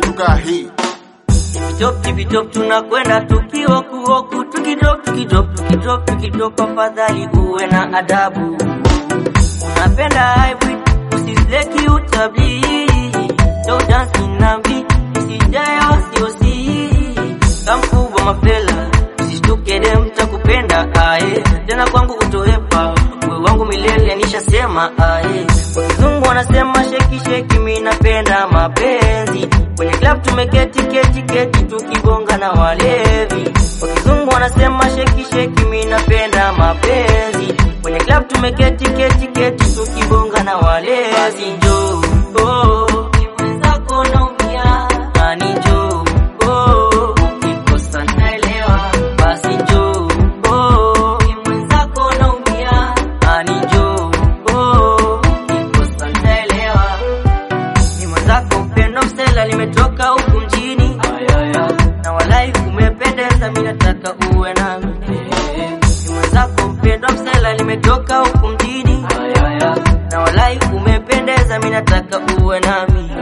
kaa hii Tipitop tipitop tunakwenda tukiwa kuoku tukidrop tukidrop tukidrop tukidrop, afadhali uwe na adabu. Unapenda hybrid usizeki utabli no dance na beat sijayo siosi kamkubwa mafela usishtuke dem takupenda aye tena kwangu utoepa we wangu milele nishasema aye kwa kizungu wanasema sheki sheki mi napenda mapenzi kwenye club tumeketi keti keti tukibonga na walevi kwa kizungu wanasema sheki sheki mi napenda mapenzi kwenye club tumeketi keti keti tukibonga na walevi basi njoo oh, mwenzako naumia nani njoo oh, ukikosa naelewa basi njoo oh, mwenzako naumia nani njoo oh, ukikosa naelewa ni mwenzako mpendo msela limetoka huku mjini na walai kumependeza mi nataka uwe nami ni mwenzako mpendo msela limetoka huku mjini na walai umependeza mi nataka uwe nami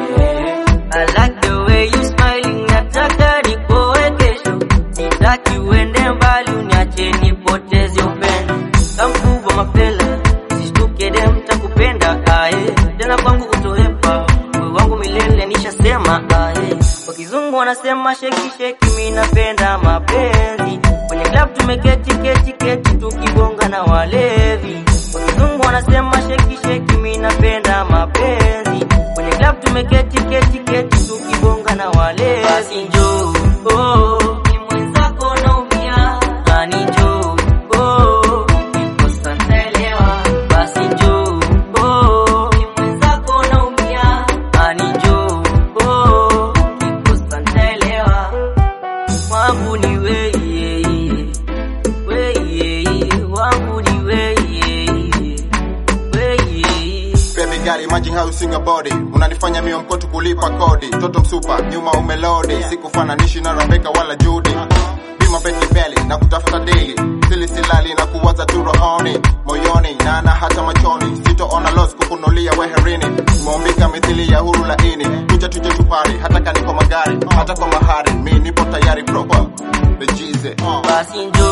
I like the way you smiling nataka nikoe kesho sitaki uende mbali uniache nipoteze upendo kamkubwa mapela sishtuke dem takupenda aye tena kwangu utoepa we wangu milele nishasema aye kwa kizungu wanasema sheki sheki mi napenda mapenzi kwenye club tumeketi keti keti tukibonga na walevi kwa kizungu wanasema sheki sheki mi napenda mapenzi kwenye club tumeketi keti keti tukibonga na walevi basi njoo oh, ni mwenzako naumia nani njoo oh, ukikosa ntaelewa basi njoo oh, ni mwenzako naumia nani njoo oh, ukikosa ntaelewa wangu ni weye weye wangu ni weye weye Baby girl, imagine how you sing about it. Unanifanya mio mkotu kulipa kodi. Toto msupa, nyuma umelodi. Sikufananishi na Rebecca wala Judy. Bima beti belly na kutafuta daily. Sili silali na kuwaza tu rohoni, moyoni na na hata machoni. Sitoona loss kukunulia weherini. Umeumbika mithili ya huru laini. Kuja tuje tupari, hata kaniko magari, hata kwa mahari. Mi nipo tayari proper. The G's. Uh. basi njoo